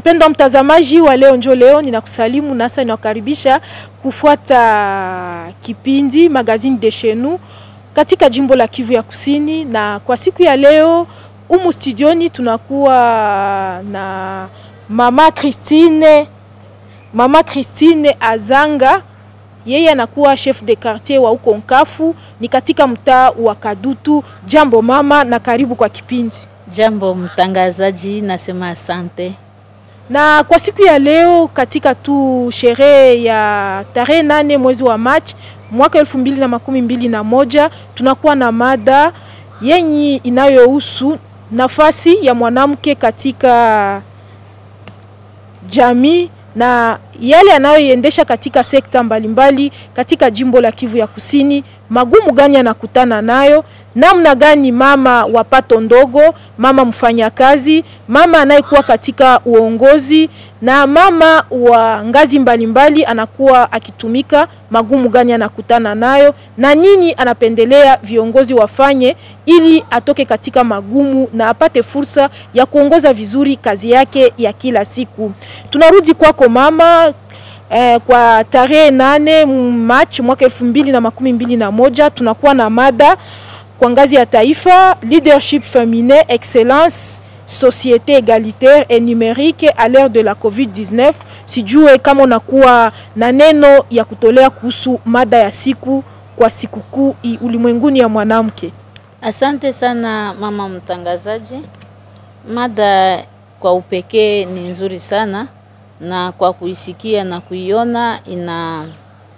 Mpendwa mtazamaji wa leo njo leo, ninakusalimu nasa ninakukaribisha kufuata kipindi Magazine de chez nous katika jimbo la Kivu ya Kusini, na kwa siku ya leo umu studioni tunakuwa na mama Christine, mama Christine Azanga yeye anakuwa chef de quartier wa huko Nkafu, ni katika mtaa wa Kadutu. Jambo mama, na karibu kwa kipindi. Jambo mtangazaji, nasema asante. Na kwa siku ya leo katika tu sherehe ya tarehe nane mwezi wa Machi mwaka elfu mbili na makumi mbili na moja tunakuwa na mada yenye inayohusu nafasi ya mwanamke katika jamii na yale anayoiendesha katika sekta mbalimbali katika jimbo la Kivu ya Kusini. Magumu gani anakutana nayo, namna gani mama wa pato ndogo, mama mfanyakazi, mama anayekuwa katika uongozi na mama wa ngazi mbalimbali anakuwa akitumika, magumu gani anakutana nayo na nini anapendelea viongozi wafanye ili atoke katika magumu na apate fursa ya kuongoza vizuri kazi yake ya kila siku. Tunarudi kwako mama. Eh, kwa tarehe nane Machi mwaka elfu mbili na makumi mbili na moja tunakuwa na mada kwa ngazi ya taifa leadership féminin excellence société égalitaire et numérique à l'ère de la COVID-19. Sijue kama unakuwa na neno ya kutolea kuhusu mada ya siku kwa sikukuu ulimwenguni ya mwanamke. Asante sana mama mtangazaji. Mada kwa upekee ni nzuri sana na kwa kuisikia na kuiona ina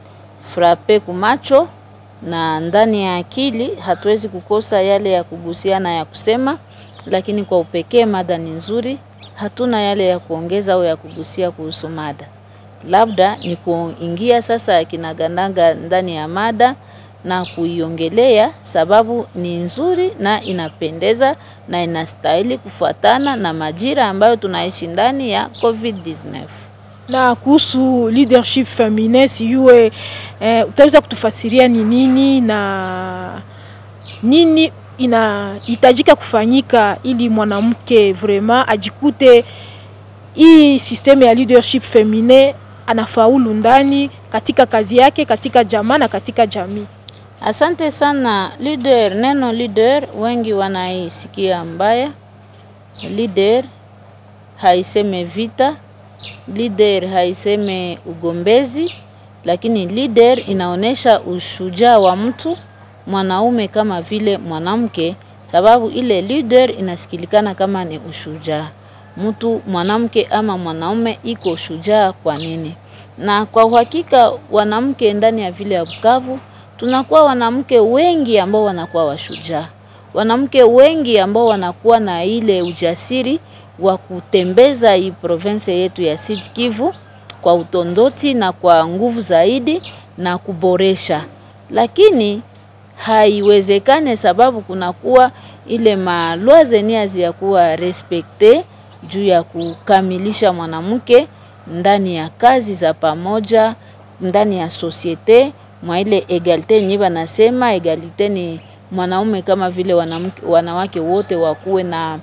frape kumacho na ndani ya akili, hatuwezi kukosa yale ya kugusiana ya kusema, lakini kwa upekee mada ni nzuri. Hatuna yale ya kuongeza au ya kugusia kuhusu mada, labda ni kuingia sasa kinaganaga ndani ya mada na kuiongelea, sababu ni nzuri na inapendeza na inastahili kufuatana na majira ambayo tunaishi ndani ya COVID-19. Na kuhusu leadership feminin sijue, eh, utaweza kutufasiria ni nini na nini inahitajika kufanyika ili mwanamke vraiment ajikute hii system ya leadership feminin anafaulu ndani katika kazi yake, katika jamaa na katika jamii. Asante sana. Leader, neno leader wengi wanaisikia mbaya. Leader haiseme vita, leader haiseme ugombezi, lakini leader inaonyesha ushujaa wa mtu mwanaume kama vile mwanamke, sababu ile leader inasikilikana kama ni ushujaa. Mtu mwanamke ama mwanaume iko shujaa kwa nini? Na kwa uhakika wanamke ndani ya vile ya Bukavu tunakuwa wanamke wengi ambao wanakuwa washujaa, wanamke wengi ambao wanakuwa na ile ujasiri wa kutembeza hii province yetu ya Sud Kivu kwa utondoti na kwa nguvu zaidi na kuboresha, lakini haiwezekane sababu kunakuwa ile malwa zenye haziyakuwa respekte juu ya kukamilisha mwanamke ndani ya kazi za pamoja ndani ya sosiete mwa ile egalite nye banasema egalite ni mwanaume kama vile wanamke, wanawake wote wakuwe na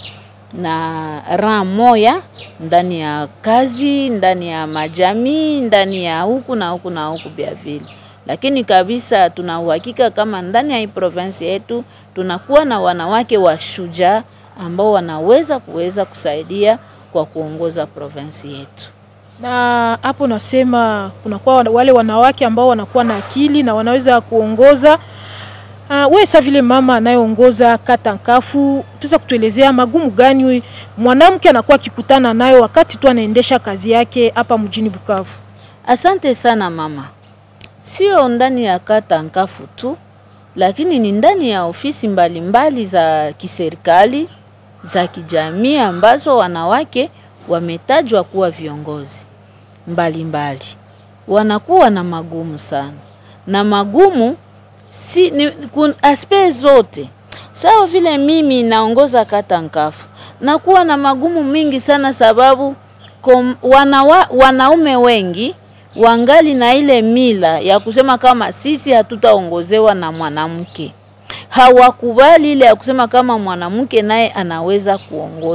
na ran moya ndani ya kazi, ndani ya majamii, ndani ya huku na huku na huku vya vile. Lakini kabisa tuna uhakika kama ndani ya hii province yetu tunakuwa na wanawake wa shujaa ambao wanaweza kuweza kusaidia kwa kuongoza province yetu na hapo nasema kunakuwa wale wanawake ambao wanakuwa na akili na wanaweza kuongoza. Uh, wewe sasa vile mama anayeongoza kata Nkafu, utaweza kutuelezea magumu gani mwanamke anakuwa akikutana nayo wakati tu anaendesha kazi yake hapa mjini Bukavu? Asante sana mama. Sio ndani ya kata Nkafu tu, lakini ni ndani ya ofisi mbalimbali mbali za kiserikali za kijamii ambazo wanawake wametajwa kuwa viongozi mbalimbali mbali. Wanakuwa na magumu sana na magumu si, ni, kun, aspe zote sawa vile mimi naongoza kata Nkafu nakuwa na magumu mingi sana sababu kom, wanawa, wanaume wengi wangali na ile mila ya kusema kama sisi hatutaongozewa na mwanamke. Hawakubali ile ya kusema kama mwanamke naye anaweza kuongoza.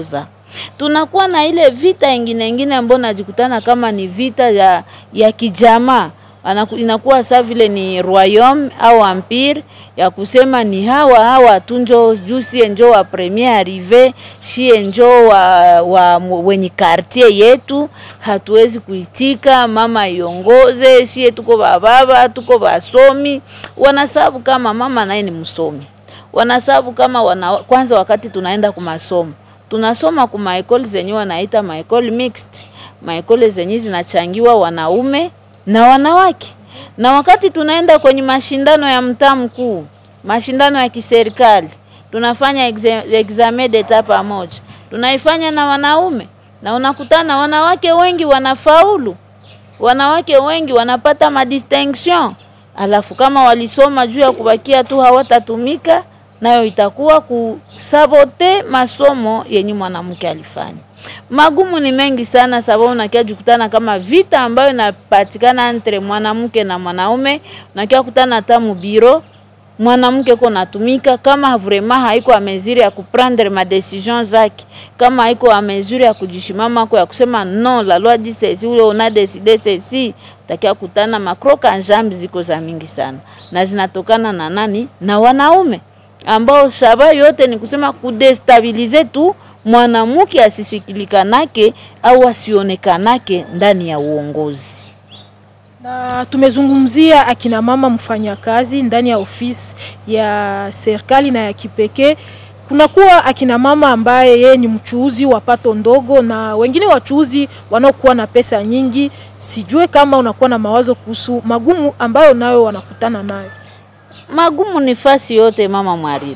Tunakuwa na ile vita ingine ingine ambayo najikutana kama ni vita ya, ya kijamaa Anaku, inakuwa saa vile ni royaume au empire ya kusema ni hawa hawa tu njo juu sie njo wa premier arrive shie njo wa, wa wenye quartier yetu, hatuwezi kuitika mama iongoze, shie tuko bababa tuko basomi. Wanasabu kama mama naye ni msomi, wanasabu kama wana, kwanza wakati tunaenda kumasomo tunasoma ku maekoli zenye wanaita maekoli mixed, maekoli zenye zinachangiwa wanaume na wanawake. Na wakati tunaenda kwenye mashindano ya mtaa mkuu, mashindano ya kiserikali, tunafanya examen d'etat pamoja, tunaifanya na wanaume, na unakutana wanawake wengi wanafaulu, wanawake wengi wanapata madistinction, alafu kama walisoma juu ya kubakia tu hawatatumika, nayo itakuwa kusabote masomo yenye mwanamke alifanya. Magumu ni mengi sana, sababu unakia jukutana kama vita ambayo inapatikana entre mwanamke na mwanaume. Unakia kutana hata mubiro mwanamke ko natumika kama vraiment haiko a mesure ya kuprendre ma decision zake, kama haiko a mesure ya kujishimama kwa ya kusema non la loi dit ceci ule una décidé ceci, utakia kutana makroka njambi ziko za mingi sana, na zinatokana na nani? Na wanaume ambao shaba yote ni kusema kudestabilize tu mwanamke asisikilikanake au asionekanake ndani ya uongozi. Na tumezungumzia akina mama mfanyakazi ndani ya ofisi ya serikali na ya kipekee. Kunakuwa akina mama ambaye yeye ni mchuuzi wa pato ndogo na wengine wachuuzi wanaokuwa na pesa nyingi. Sijue kama unakuwa na mawazo kuhusu magumu ambayo nayo wanakutana nayo. Magumu ni fasi yote, mama mwariri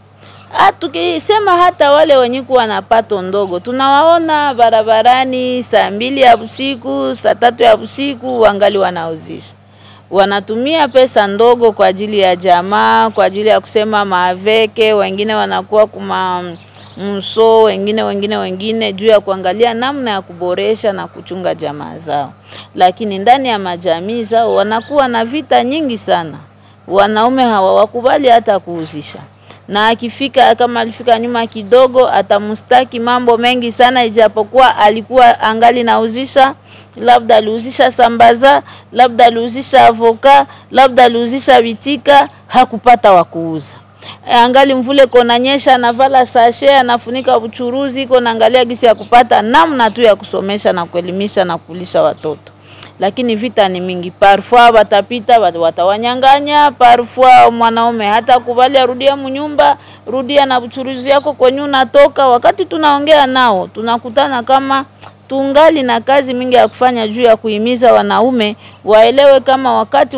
tukisema hata wale wenye kuwa na pato ndogo tunawaona barabarani saa mbili ya usiku, saa tatu ya usiku, wangali wanauzisha, wanatumia pesa ndogo kwa ajili ya jamaa, kwa ajili ya kusema maaveke. Wengine wanakuwa kuma mso, wengine wengine wengine juu ya kuangalia namna ya kuboresha na kuchunga jamaa zao, lakini ndani ya majamii zao wanakuwa na vita nyingi sana. Wanaume hawawakubali hata kuuzisha na akifika kama alifika nyuma kidogo, atamstaki mambo mengi sana, ijapokuwa alikuwa angali nauzisha, labda aliuzisha sambaza, labda aliuzisha avoka, labda aliuzisha vitika, hakupata wa kuuza. Angali mvule konanyesha, anavala sashe, anafunika uchuruzi, iko naangalia gisi ya kupata namna tu ya kusomesha na kuelimisha na kulisha watoto lakini vita ni mingi. Parfois watapita watawanyang'anya, parfois mwanaume hata kubali arudia munyumba, rudia na uchuruzi yako kwenye unatoka. Wakati tunaongea nao tunakutana kama tungali na kazi mingi ya kufanya juu ya kuhimiza wanaume waelewe kama wakati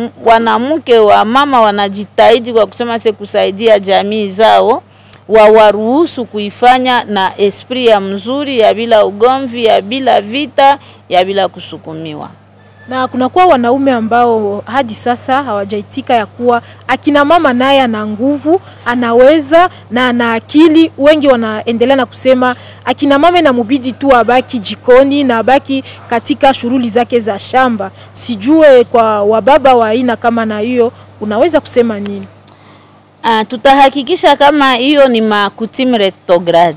wanamke wa mama wanajitahidi kwa kusema se kusaidia jamii zao wawaruhusu kuifanya na esprit ya mzuri ya bila ugomvi ya bila vita ya bila kusukumiwa. Na kunakuwa wanaume ambao hadi sasa hawajaitika ya kuwa akina mama naye ana nguvu, anaweza na ana akili. Wengi wanaendelea na kusema akina mama inamubidi tu abaki jikoni na abaki katika shughuli zake za shamba. Sijue kwa wababa wa aina kama na hiyo unaweza kusema nini? Ah, tutahakikisha kama hiyo ni makutim retrograde,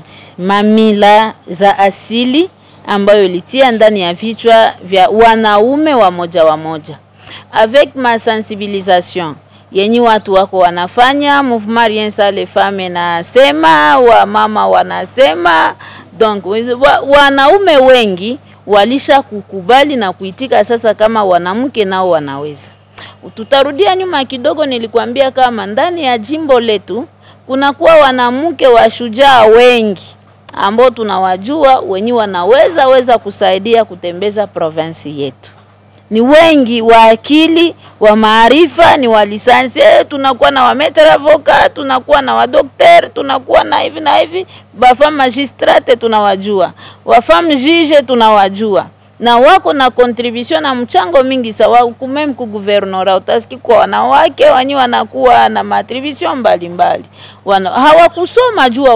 mamila za asili ambayo ilitia ndani ya vichwa vya wanaume wa moja wa moja avec ma sensibilisation yenye watu wako wanafanya mouvement rien sans les femmes nasema, wa mama wanasema, donc wa, wanaume wengi walisha kukubali na kuitika sasa kama wanamke nao wanaweza Tutarudia nyuma kidogo, nilikwambia kama ndani ya jimbo letu kunakuwa wanamke washujaa wengi ambao tunawajua wenye wanaweza weza kusaidia kutembeza provinsi yetu. Ni wengi wa akili wa maarifa, ni wa lisansi. Tunakuwa na wametre avocat, tunakuwa na wadokter, tunakuwa na hivi na hivi, bafam magistrate tunawajua, wafam juge tunawajua na wako na contribution na mchango mingi sawa kumem ku guvernora utasiki kwa wanawake wanyi wanakuwa na matribution mbalimbali wana, hawakusoma jua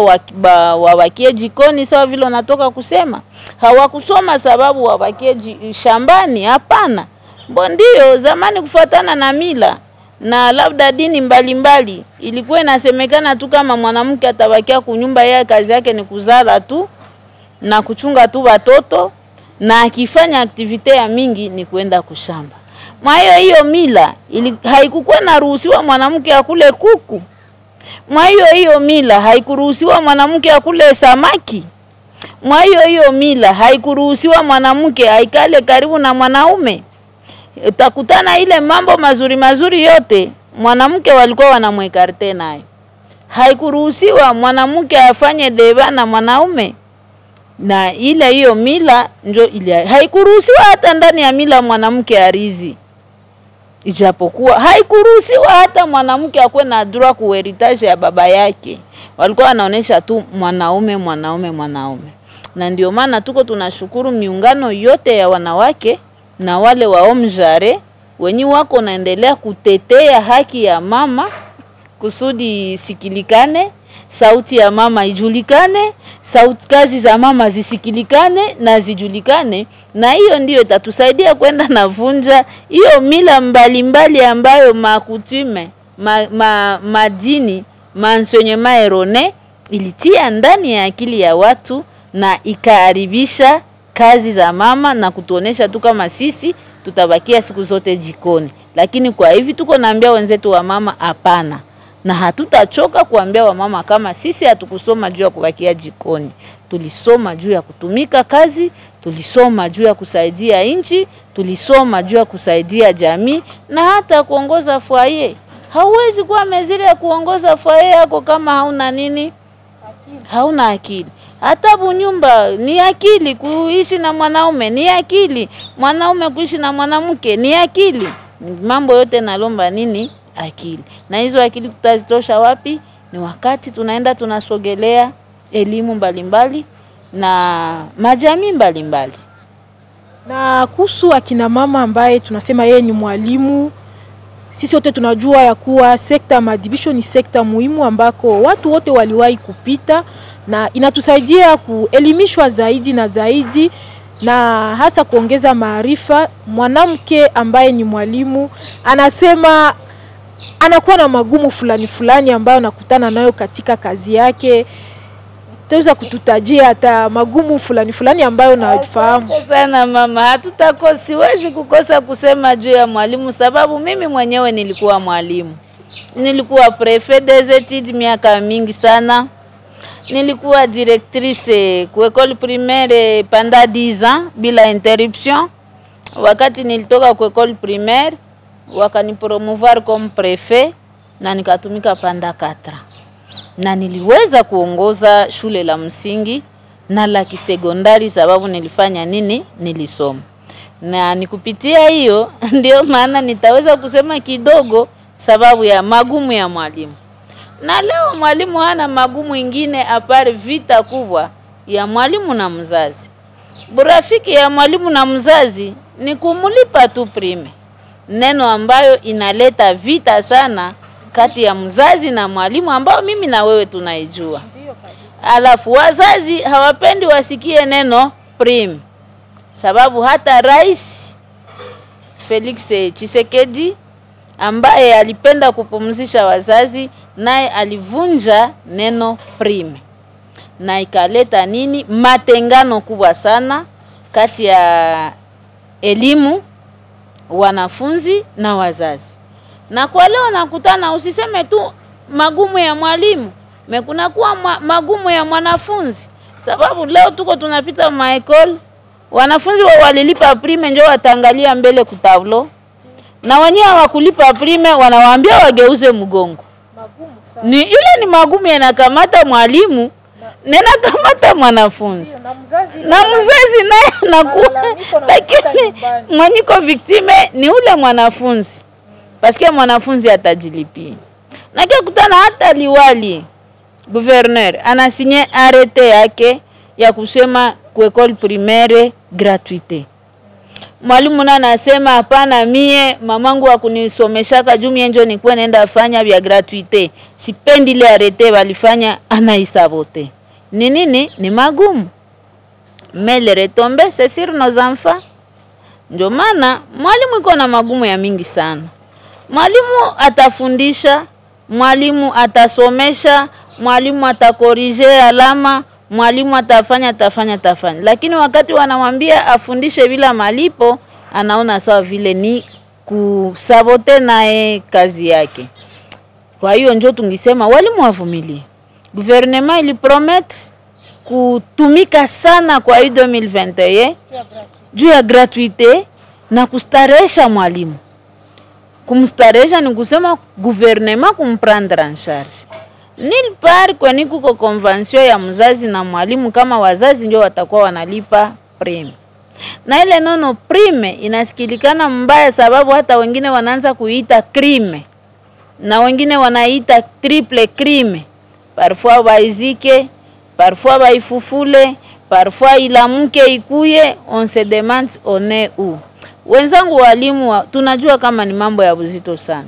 wawakie jikoni sawa vile wanatoka kusema hawakusoma sababu wawakie shambani hapana mbo ndio zamani kufuatana na mila na labda dini mbalimbali mbali. Ilikuwa inasemekana tu kama mwanamke atabakia kunyumba, yeye kazi yake ni kuzala tu na kuchunga tu watoto na akifanya aktivite ya mingi ni kwenda kushamba. Mwa hiyo hiyo mila ili, haikukuwa naruhusiwa mwanamke akule kuku. Mwa hiyo hiyo mila haikuruhusiwa mwanamke akule samaki. Mwa hiyo hiyo mila haikuruhusiwa mwanamke aikale karibu na mwanaume. Utakutana ile mambo mazuri mazuri yote mwanamke walikuwa wanamwekarte nayo. Haikuruhusiwa mwanamke afanye deba na mwanaume na ile hiyo mila njo ile haikuruhusiwa hata ndani ya mila mwanamke arizi, ijapokuwa haikuruhusiwa hata mwanamke akuwe na droit ku heritage ya baba yake. Walikuwa wanaonesha tu mwanaume mwanaume mwanaume, na ndio maana tuko tunashukuru miungano yote ya wanawake na wale wa omjare wenye wako naendelea kutetea haki ya mama kusudi isikilikane, sauti ya mama ijulikane, sauti kazi za mama zisikilikane na zijulikane, na hiyo ndiyo itatusaidia kwenda na vunja hiyo mila mbalimbali mbali ambayo makutume ma, ma, madini mansenyema erone ilitia ndani ya akili ya watu na ikaharibisha kazi za mama na kutuonesha tu kama sisi tutabakia siku zote jikoni, lakini kwa hivi tuko naambia wenzetu wa mama hapana na hatutachoka kuambia wamama kama sisi hatukusoma juu ya kubakia jikoni, tulisoma juu ya kutumika kazi, tulisoma juu ya kusaidia nchi, tulisoma juu ya kusaidia jamii na hata kuongoza fwaye. Hauwezi kuwa meziri ya kuongoza fwaye yako kama hauna nini, hauna akili. Hata bunyumba ni akili, kuishi na mwanaume ni akili, mwanaume kuishi na mwanamke ni akili. Mambo yote nalomba nini? akili. Na hizo akili tutazitosha wapi? Ni wakati tunaenda tunasogelea elimu mbalimbali na majamii mbalimbali. Na kuhusu akina mama ambaye tunasema yeye ni mwalimu, sisi wote tunajua ya kuwa sekta ya maadhibisho ni sekta muhimu ambako watu wote waliwahi kupita na inatusaidia kuelimishwa zaidi na zaidi na hasa kuongeza maarifa. Mwanamke ambaye ni mwalimu anasema anakuwa na magumu fulani fulani ambayo anakutana nayo katika kazi yake. Taweza kututajia hata magumu fulani fulani ambayo nafahamu? Asante sana mama, hatutako siwezi kukosa kusema juu ya mwalimu, sababu mimi mwenyewe nilikuwa mwalimu, nilikuwa prefet des etudes miaka mingi sana, nilikuwa directrice ku école primaire pendant 10 ans bila interruption. Wakati nilitoka ku école primaire wakanipromouvoir comme prefet na nikatumika panda katra, na niliweza kuongoza shule la msingi na la kisekondari, sababu nilifanya nini? Nilisoma, na nikupitia hiyo ndio maana nitaweza kusema kidogo sababu ya magumu ya mwalimu. Na leo mwalimu hana magumu ingine apare vita kubwa ya mwalimu na mzazi. Burafiki ya mwalimu na mzazi ni kumulipa tu prime neno ambayo inaleta vita sana kati ya mzazi na mwalimu ambao mimi na wewe tunaijua. Alafu wazazi hawapendi wasikie neno prim, sababu hata Rais Felix Tshisekedi ambaye alipenda kupumzisha wazazi naye alivunja neno prim, na ikaleta nini? Matengano kubwa sana kati ya elimu wanafunzi na wazazi. Na kwa leo nakutana, usiseme tu magumu ya mwalimu, mekunakuwa magumu ya mwanafunzi, sababu leo tuko tunapita maekole, wanafunzi wa walilipa prime njo wataangalia mbele kutavlo, na wenyewe hawakulipa prime, wanawaambia wageuze mgongo. Ni ile ni magumu yanakamata mwalimu ninakamata mwanafunzi na mzazi naye anakuwa, lakini mwenyiko viktime ni ule mwanafunzi, paske mwanafunzi atajilipia. Nakia kutana hata liwali gouverneur anasinye arete yake ya kusema ku école primaire gratuite. Mwalimu na anasema hapana, mie mamangu akunisomeshaka juu mie njo nikuwa naenda fanya vya gratuite, sipendi ile arete walifanya, anaisabote ni nini? Ni magumu mele retombe c'est sur nos enfants. Ndio maana mwalimu iko na magumu ya mingi sana. Mwalimu atafundisha, mwalimu atasomesha, mwalimu atakorije alama, mwalimu atafanya atafanya atafanya, lakini wakati wanamwambia afundishe bila malipo, anaona sawa vile ni kusabote naye kazi yake. Kwa hiyo njo tungisema walimu wavumilie. Gouvernement ilipromettre kutumika sana kwa hii 2021 juu ya gratuite na kustarehesha mwalimu. Kumstarehesha ni kusema gouvernement kumprendre en charge nil part kweni kuko convention ya mzazi na mwalimu, kama wazazi ndio watakuwa wanalipa prime na ile nono prime inasikilikana mbaya, sababu hata wengine wanaanza kuita crime na wengine wanaita triple crime, parfois baizike, parfois baifufule, parfois ilamuke ikuye, on se demande on est où. Wenzangu walimu wa, tunajua kama ni mambo ya uzito sana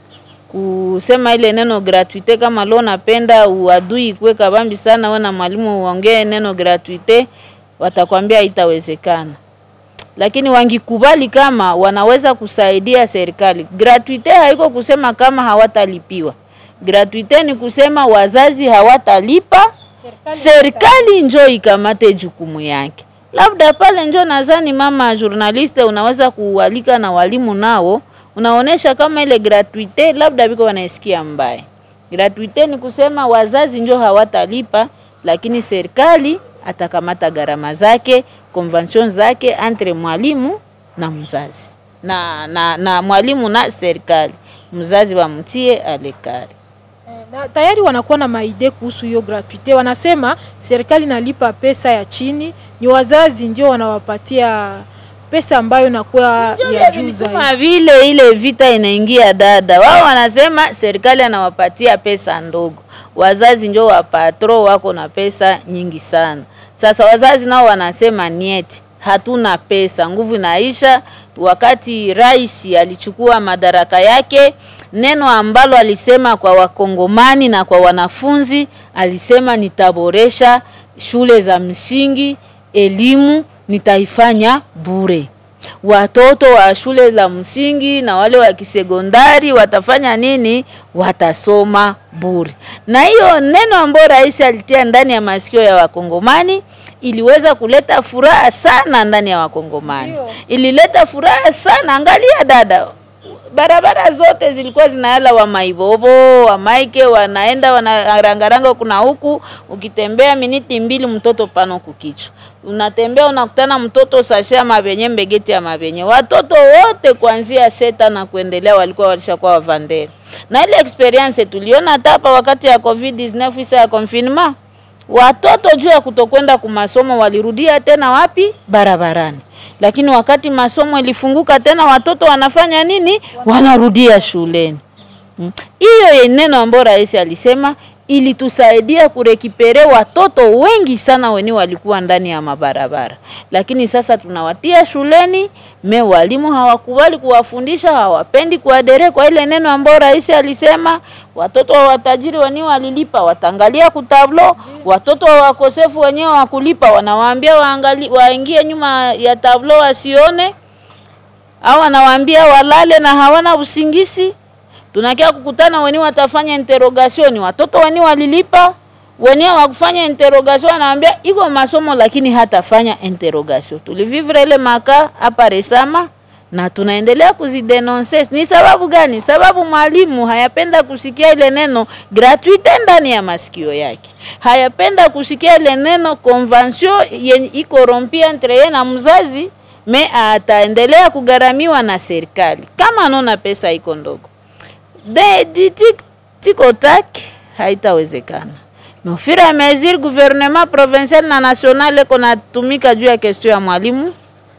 kusema ile neno gratuite. Kama leo napenda uadui ikuwe kabambi sana, wewe na mwalimu uongee neno gratuite, watakwambia haitawezekana lakini wangikubali kama wanaweza kusaidia serikali. Gratuite haiko kusema kama hawatalipiwa. Gratuite ni kusema wazazi hawatalipa, serikali njo ikamate jukumu yake. Labda pale njo nadhani mama journaliste, unaweza kualika na walimu nao unaonesha kama ile gratuite labda biko wanaisikia mbaya. Gratuite ni kusema wazazi njo hawatalipa, lakini serikali atakamata gharama zake convention zake entre mwalimu na mzazi na, na, na mwalimu na serikali, mzazi wamtie alekari. Na tayari wanakuwa na maide kuhusu hiyo gratuite. Wanasema serikali nalipa pesa ya chini, ni wazazi ndio wanawapatia pesa ambayo inakuwa ya juu zaidi. Kama vile ile vita inaingia dada, wao wanasema serikali anawapatia pesa ndogo, wazazi ndio wapatro wako na pesa nyingi sana. Sasa wazazi nao wanasema nieti, hatuna pesa, nguvu inaisha. Wakati rais alichukua madaraka yake, neno ambalo alisema kwa wakongomani na kwa wanafunzi, alisema nitaboresha shule za msingi, elimu nitaifanya bure. Watoto wa shule za msingi na wale wa kisekondari watafanya nini? Watasoma bure. Na hiyo neno ambayo rais alitia ndani ya masikio ya wakongomani iliweza kuleta furaha sana ndani ya wakongomani, ilileta furaha sana. Angalia dada, barabara zote zilikuwa zinayala wa maibobo wa maike wanaenda wanarangaranga kuna huku, ukitembea miniti mbili mtoto pano kukichwa, unatembea unakutana mtoto sasha mabenye mbegeti ya mabenye. Watoto wote kuanzia seta na kuendelea walikuwa walishakuwa wavandere, na ile experience tuliona hata hapa wakati ya covid 19 isa ya confinement watoto juu ya kutokwenda kumasomo walirudia tena wapi? Barabarani. Lakini wakati masomo ilifunguka tena, watoto wanafanya nini? Wanarudia shuleni. Hiyo mm. neno ambayo rais alisema ilitusaidia kurekipere watoto wengi sana weni walikuwa ndani ya mabarabara, lakini sasa tunawatia shuleni. Me walimu hawakubali kuwafundisha, hawapendi kuadere kwa ile neno ambayo rais alisema. Watoto wa watajiri wenyewe walilipa, watangalia kutablo. Watoto wa wakosefu wenyewe wakulipa, wanawaambia waangalie, waingie nyuma ya tablo wasione, au wanawaambia walale na hawana usingisi tunakia kukutana weni watafanya interrogation, watoto weni walilipa wenyewe wakufanya interrogation, anawaambia iko masomo lakini hatafanya interrogation. Tulivivre ile maka hapa Resama na tunaendelea kuzidenonse. Ni sababu gani? Sababu mwalimu hayapenda kusikia ile neno gratuite ndani ya masikio yake, hayapenda kusikia ile neno convention yenye iko rompi entre yeye na mzazi, me ataendelea kugharamiwa na serikali kama anaona pesa iko ndogo de tiko tak haitawezekana. Mofira ya mesure gouvernement provincial na national eko natumika juu ya question ya mwalimu,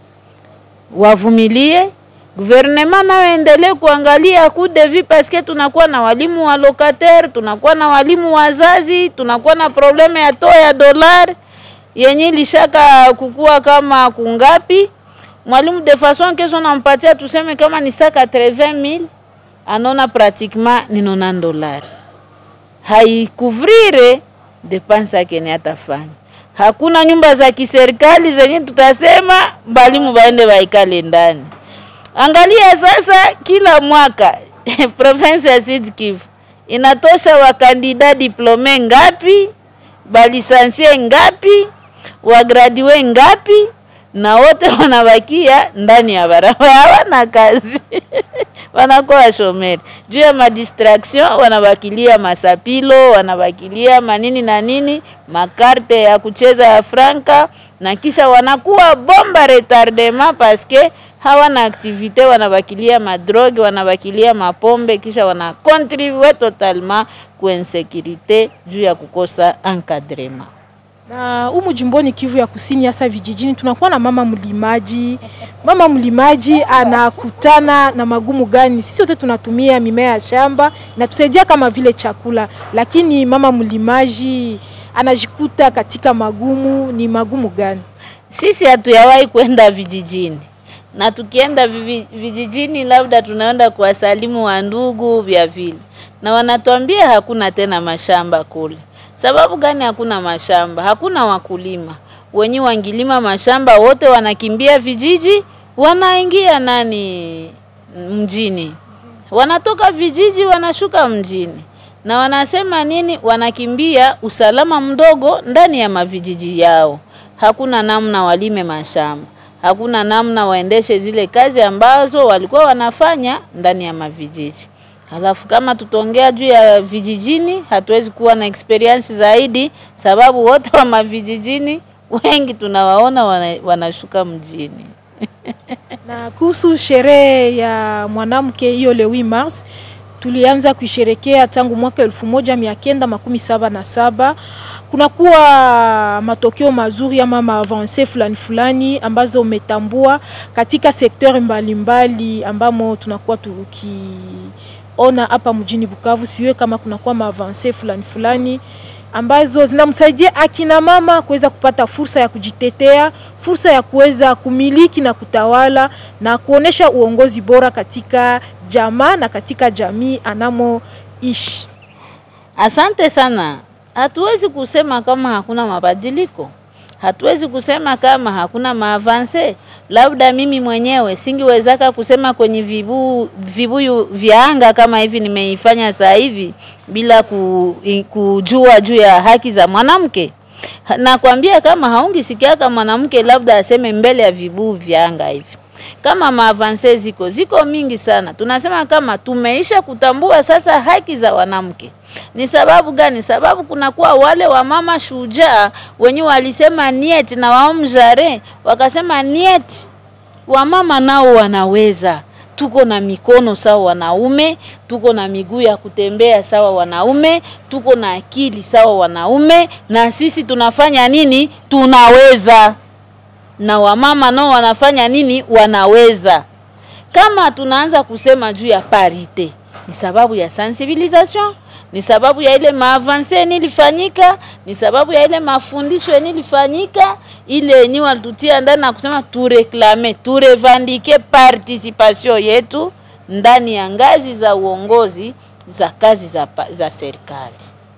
wavumilie. Gouvernement nayo endelee kuangalia coup de vie parce tunakuwa na walimu wa locataire, tunakuwa na walimu wazazi, tunakuwa na probleme ya to ya dollar yenye lishaka kukua kama kungapi. Mwalimu de façon kesho nampatia tuseme kama ni sa 80000 anaona pratiquement ni 90 dolari, haikuvrire depense yake ni atafanya. Hakuna nyumba za kiserikali zenye tutasema balimu baende baikale ndani. Angalia sasa, kila mwaka province ya Sud Kivu inatosha wakandida diplome ngapi? balisansie ngapi, wagradue ngapi, na wote wanabakia ndani ya barabara, hawana kazi wanakuwa shomeri juu ya madistraction, wanabakilia masapilo, wanabakilia manini na nini, makarte ya kucheza ya franka, na kisha wanakuwa bomba retardement paske hawana aktivite, wanabakilia madroge, wanabakilia mapombe, kisha wanakontribue totalement ku insécurité juu ya kukosa encadrement. na humu jimboni Kivu ya Kusini, hasa vijijini, tunakuwa na mama mlimaji. Mama mlimaji anakutana na magumu gani? Sisi wote tunatumia mimea ya shamba inatusaidia kama vile chakula, lakini mama mlimaji anajikuta katika magumu. Ni magumu gani? Sisi hatuyawahi kwenda vijijini, na tukienda vivi- vijijini, labda tunaenda kuwasalimu wa ndugu vya vile, na wanatuambia hakuna tena mashamba kule. Sababu gani hakuna mashamba? Hakuna wakulima wenye wangilima mashamba, wote wanakimbia vijiji, wanaingia nani mjini, wanatoka vijiji wanashuka mjini, na wanasema nini? Wanakimbia usalama mdogo ndani ya mavijiji yao. Hakuna namna walime mashamba, hakuna namna waendeshe zile kazi ambazo walikuwa wanafanya ndani ya mavijiji. Halafu kama tutaongea juu ya vijijini, hatuwezi kuwa na experience zaidi, sababu wote wa mavijijini wengi tunawaona wana, wanashuka mjini. Na kuhusu sherehe ya mwanamke hiyo le 8 Mars tulianza kuisherekea tangu mwaka elfu moja mia kenda makumi saba na saba. Kunakuwa matokeo mazuri ama maavanse fulani fulani ambazo umetambua katika sekteur mbalimbali ambamo tunakuwa tukiona hapa mjini Bukavu. Siwe kama kunakuwa maavanse fulani fulani ambazo zinamsaidia akina mama kuweza kupata fursa ya kujitetea, fursa ya kuweza kumiliki na kutawala na kuonesha uongozi bora katika jamaa na katika jamii anamoishi. Asante sana. Hatuwezi kusema kama hakuna mabadiliko, hatuwezi kusema kama hakuna maavanse. Labda mimi mwenyewe singiwezaka kusema kwenye vibu, vibuyu vya anga kama hivi nimeifanya saa hivi bila ku, i- kujua juu ya haki za mwanamke. Ha- Nakwambia kama haungisikiaka mwanamke labda aseme mbele ya vibuyu vya anga hivi kama maavanse ziko ziko mingi sana. Tunasema kama tumeisha kutambua sasa haki za wanamke. Ni sababu gani? Sababu kunakuwa wale wamama shujaa wenye walisema niet na waomjare wakasema niet, wamama nao wanaweza tuko na mikono sawa wanaume, tuko na miguu ya kutembea sawa wanaume, tuko na akili sawa wanaume, na sisi tunafanya nini? Tunaweza na wamama nao wanafanya nini? Wanaweza. Kama tunaanza kusema juu ya parite, ni sababu ya sensibilisation, ni sababu ya ile maavanse nilifanyika, ni sababu ya ile mafundisho nilifanyika, ile yenye walitutia ndani na kusema tureklame, turevandike participation yetu ndani ya ngazi za uongozi za kazi za, pa- za serikali.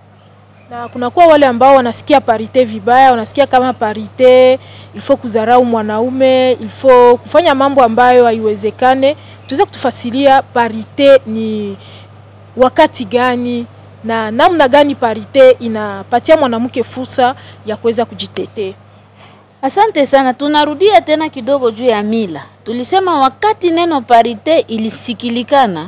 na kunakuwa wale ambao wanasikia parite vibaya, wanasikia kama parite ilfo kudharau mwanaume, ilfo kufanya mambo ambayo haiwezekane. Tuweze kutufasiria parite ni wakati gani na namna gani parite inapatia mwanamke fursa ya kuweza kujitetea. Asante sana. Tunarudia tena kidogo juu ya mila. Tulisema wakati neno parite ilisikilikana,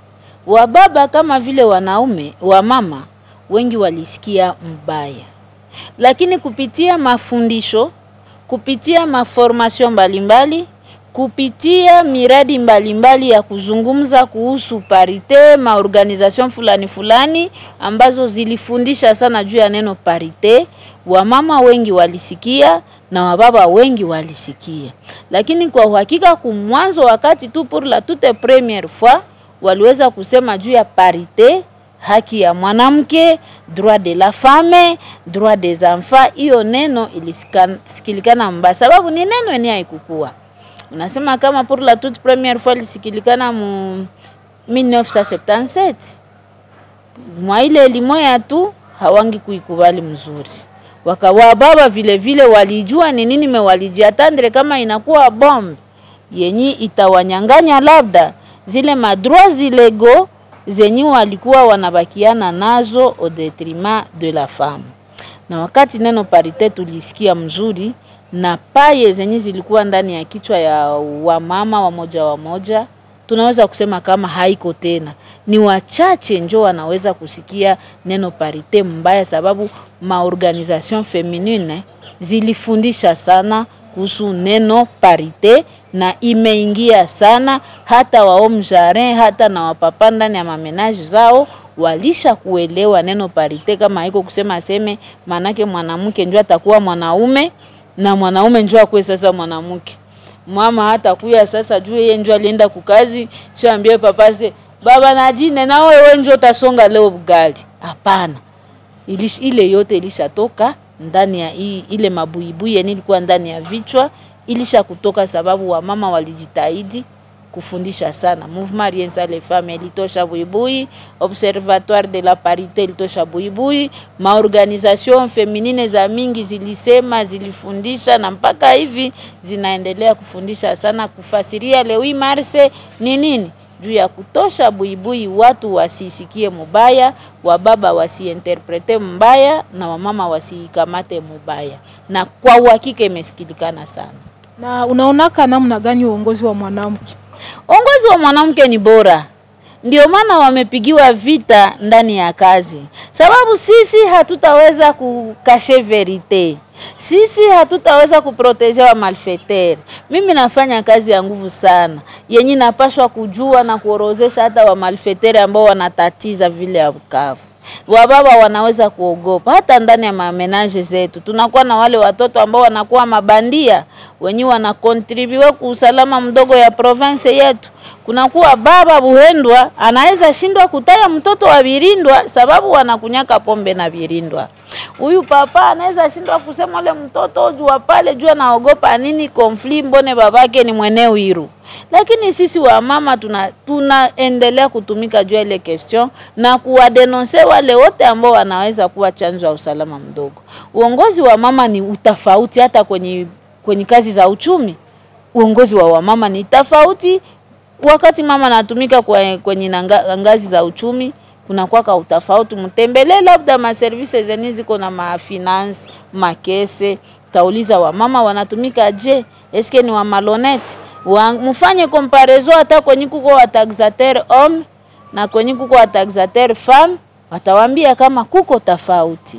wababa kama vile wanaume, wamama wengi walisikia mbaya, lakini kupitia mafundisho, kupitia maformasio mbalimbali, kupitia miradi mbalimbali mbali ya kuzungumza kuhusu parite, maorganization fulani fulani ambazo zilifundisha sana juu ya neno parite, wamama wengi walisikia na wababa wengi walisikia, lakini kwa uhakika kumwanzo, wakati tu pour la toute première fois waliweza kusema juu ya parite, haki ya mwanamke, droit de la femme, droit des enfants, hiyo neno ilisikilikana mbaya, sababu ni neno yenye haikukua unasema kama pour la toute première fois lisikilikana mu 1977 mwa ile limoya tu hawangi kuikubali mzuri wakawa baba vile vile walijua ni nini me walijiatandre kama inakuwa bombe yenye itawanyanganya labda zile madroits zilego zenye walikuwa wanabakiana nazo au detriment de la femme na wakati neno parite tulisikia mzuri na paye zenye zilikuwa ndani ya kichwa ya wamama wamoja wamoja, tunaweza kusema kama haiko tena. Ni wachache njo wanaweza kusikia neno parite mbaya, sababu maorganisation feminine zilifundisha sana kuhusu neno parite na imeingia sana hata waom jarin hata na wapapa ndani ya mamenaji zao walisha kuelewa neno parite, kama haiko kusema aseme manake mwanamke njo atakuwa mwanaume na mwanaume njo akuwe sasa mwanamke. Mama hata kuya sasa juu yeye njo alienda kukazi, shaambie papa se baba najine na wewe njo utasonga leo bugali. Hapana, Ilish, ile yote ilishatoka ndani ya hii, ile mabuibui yenye ilikuwa ndani ya vichwa ilisha kutoka, sababu wamama walijitahidi kufundisha sana. Mouvement Rien Sans les Femmes ilitosha buibui, Observatoire de la Parité ilitosha buibui, maorganisation feminine za mingi zilisema, zilifundisha na mpaka hivi zinaendelea kufundisha sana, kufasiria le 8 Mars ni nini juu ya kutosha buibui, watu wasisikie mubaya, wababa wasiinterprete mbaya na wamama wasikamate mubaya, na kwa uhakika imesikilikana sana. Na unaonaka namna gani uongozi wa mwanamke? Uongozi wa mwanamke ni bora, ndio maana wamepigiwa vita ndani ya kazi, sababu sisi hatutaweza kukashe verite, sisi hatutaweza kuproteje wa malfeter. Mimi nafanya kazi ya nguvu sana yenye napashwa kujua na kuorozesha hata wa malfeter ambao wanatatiza vile ya Bukavu wababa wanaweza kuogopa. Hata ndani ya mamenaje zetu tunakuwa na wale watoto ambao wanakuwa mabandia wenye wanakontribue ku usalama mdogo ya province yetu. Kunakuwa baba buhendwa anaweza shindwa kutaya mtoto wa Birindwa sababu wanakunyaka pombe na Birindwa. Huyu papa anaweza shindwa kusema ule mtoto jua pale jua naogopa nini konfli, mbone babake ni mweneo Wiru lakini sisi wamama tuna tunaendelea kutumika juu ya ile question na kuwadenonse wale wote ambao wanaweza kuwa chanzo ya usalama mdogo. Uongozi wa mama ni utafauti, hata kwenye kwenye kazi za uchumi uongozi wa wamama ni tofauti. Wakati mama anatumika kwa, kwenye nanga, ngazi za uchumi kuna kwaka utafauti. Mtembelee labda maservise zenye ziko na mafinance makese, tauliza wamama wanatumika je, eske ni wa malonete mufanye comparaison hata kwenye kuko wa taxateur homme na kwenye kuko wa taxateur femme, watawambia kama kuko tofauti.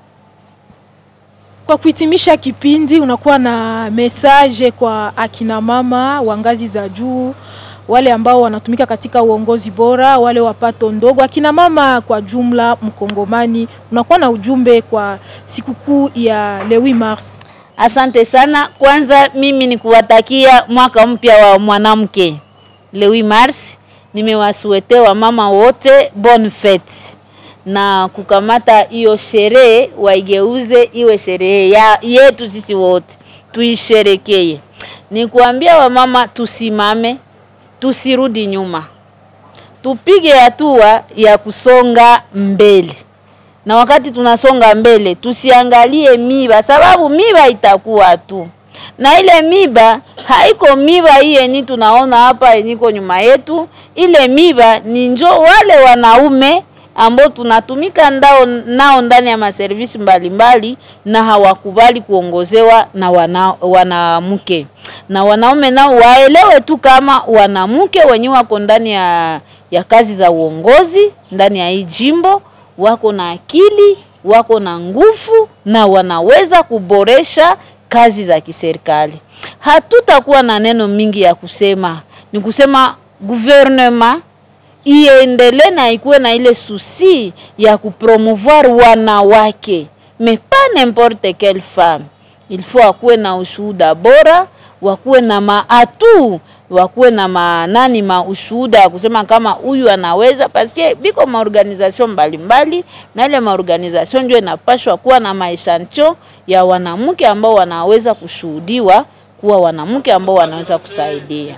Kwa kuhitimisha kipindi, unakuwa na message kwa akina mama wa ngazi za juu, wale ambao wanatumika katika uongozi bora, wale wapato ndogo, akina mama kwa jumla Mkongomani, unakuwa na ujumbe kwa sikukuu ya le 8 Mars? Asante sana. Kwanza mimi ni kuwatakia mwaka mpya wa mwanamke le 8 Mars. Nimewasuete wa mama wote bonne fete na kukamata hiyo sherehe waigeuze iwe sherehe ya yetu sisi wote tuisherekee. Ni kuambia wamama tusimame, tusirudi nyuma, tupige hatua ya kusonga mbele na wakati tunasonga mbele tusiangalie miba, sababu miba itakuwa tu na ile miba haiko miba hii yenye tunaona hapa yenyiko nyuma yetu. Ile miba ni njo wale wanaume ambao tunatumika ndao nao ndani ya maservisi mbalimbali na hawakubali kuongozewa na wana, wanamke na wanaume nao waelewe tu kama wanamke wenye wako ndani ya, ya kazi za uongozi ndani ya hii jimbo wako na akili, wako na nguvu na wanaweza kuboresha kazi za kiserikali. Hatutakuwa na neno mingi ya kusema, ni kusema gouvernement iendelee na ikuwe na ile susi ya kupromouvoir wanawake, mais pas n'importe quelle femme. Il faut akuwe na ushuhuda bora, wakuwe na maatu wakuwe na manani ma ushuhuda ya kusema kama huyu anaweza, paske biko maorganization mbalimbali, na ile maorganization ndio inapashwa kuwa na maeshantio ya wanamke ambao wanaweza kushuhudiwa kuwa wanamke ambao wanaweza kusaidia.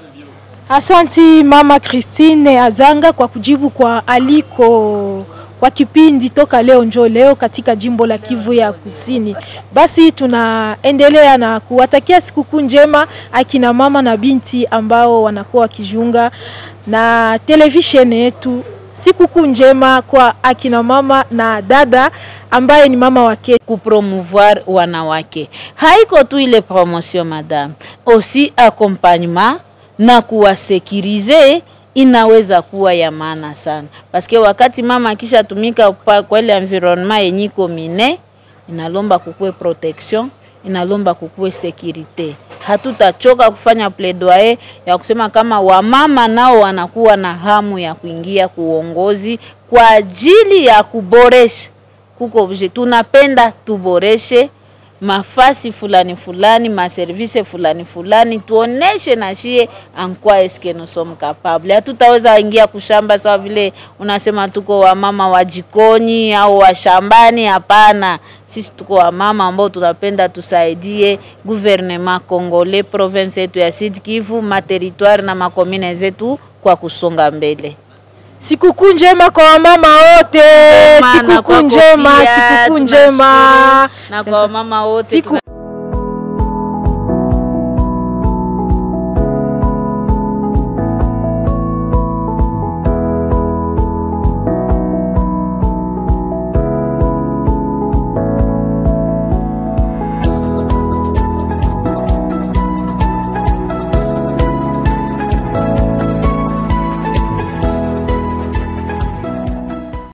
Asanti Mama Christine Azanga kwa kujibu kwa aliko kwa kipindi toka leo njo leo katika jimbo la Kivu ya Kusini. Basi tunaendelea na kuwatakia sikukuu njema akina mama na binti ambao wanakuwa wakijiunga na televisheni yetu sikukuu njema kwa akina mama na dada ambaye ni mama wake. kupromouvoir wanawake haiko tu ile promotion madame, aussi accompagnement na kuwasekirize inaweza kuwa ya maana sana, paske wakati mama akishatumika pa- kwa ile environnement yenye iko mine, inalomba kukue protection, inalomba kukue sekirite. Hatutachoka kufanya plaidoyer ya kusema kama wamama nao wanakuwa na hamu ya kuingia kuongozi kwa ajili ya kuboresha kuko obje tunapenda tuboreshe mafasi fulani fulani maservise fulani fulani, tuoneshe na shie ankwa eske nous sommes capable. Hatutaweza ingia kushamba sawa vile unasema tuko wamama wa jikoni au wa shambani. Hapana, sisi tuko wamama ambao tunapenda tusaidie gouvernement congolais, province yetu ya Sud Kivu, materitoire na makomine zetu kwa kusonga mbele. Sikukuu njema kwa wamama wote, Maana sikukuu kwako njema, pia, sikukuu tunashukuru. njema. na kwa wamama wote Siku- tuna